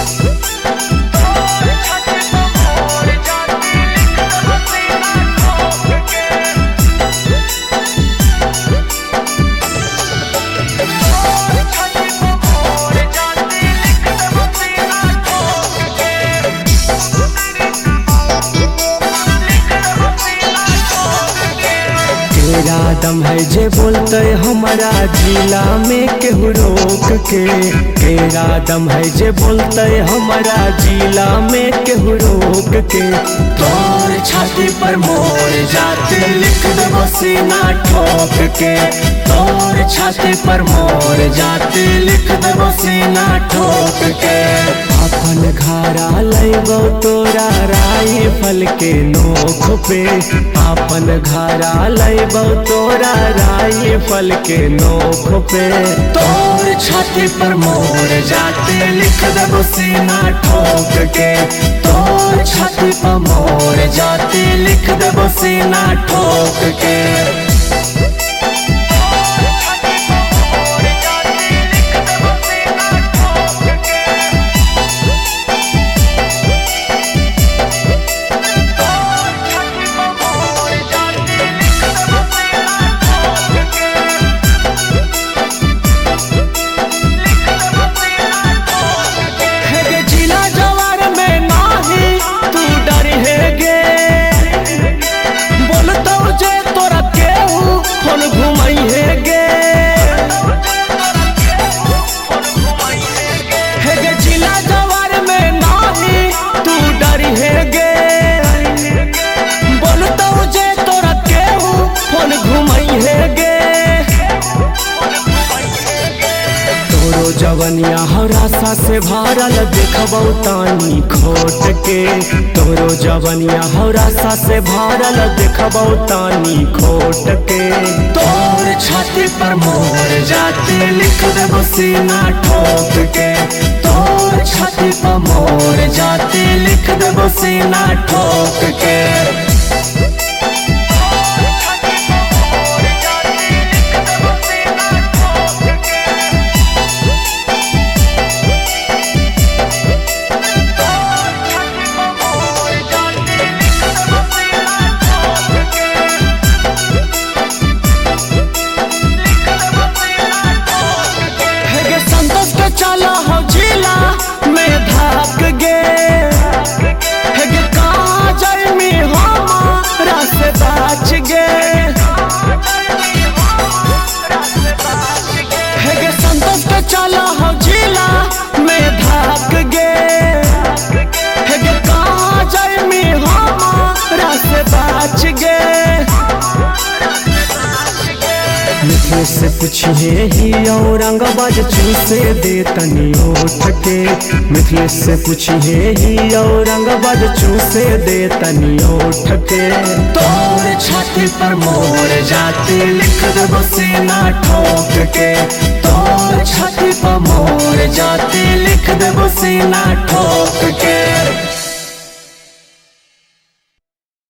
तेरा दम है जे बोलते हमारा जिला में केहू रोक के तेरा दम है जे बोलते हमारा जिला में केहू रोक के तोर छाती पर मोर जाते लिख देबो सीना ठोक के तोर छाती पर मोर जाते लिख देबो सीना ठोक के अपन घरा लैबो तोरा राइफल के नोख पे अपन घरा लैबो तोरा राइफल के नोख पे तोर छाती पर मोर जाते लिख देबो सीना ठोक के तोर छाती पर मोर जाते लिख देबो सीना ठोक के है गे जिला जवार में नाही तू डर है गे बोलतो जे तोरा केहू फोन घुमाई है गे है गे जिला जवार में नाही तू डर है गे बोलतो जे तोरा केहू फोन घुमाई है गे तोरो जवनिया हरासा से भरल देखबौ तानी खोट के तोरो जवनिया हरासा से भरल देखबौ तानी खोट के तोर छाती पर मोर जाते लिख देबो सीना ठोक के तोर छाती पर मोर जाते लिख देबो सीना ठोक के है गे संतोष के चला हो जिला में धाक गे है गे काजल में हमारा से बाच गे है गे संतोष के चला हो जिला में धाक गे है गे काजल में हमारा से बाच गे मिथिलेश से पूछिए ही औरंगाबाद चूसे दे तनी उठ के मिथिलेश से पूछिए ही औरंगाबाद चूसे दे तनी उठ के तोर छाती पर मोर जाते लिख देबो सीना ठोक के तोर छाती पर मोर जाते लिख देबो सीना ठोक के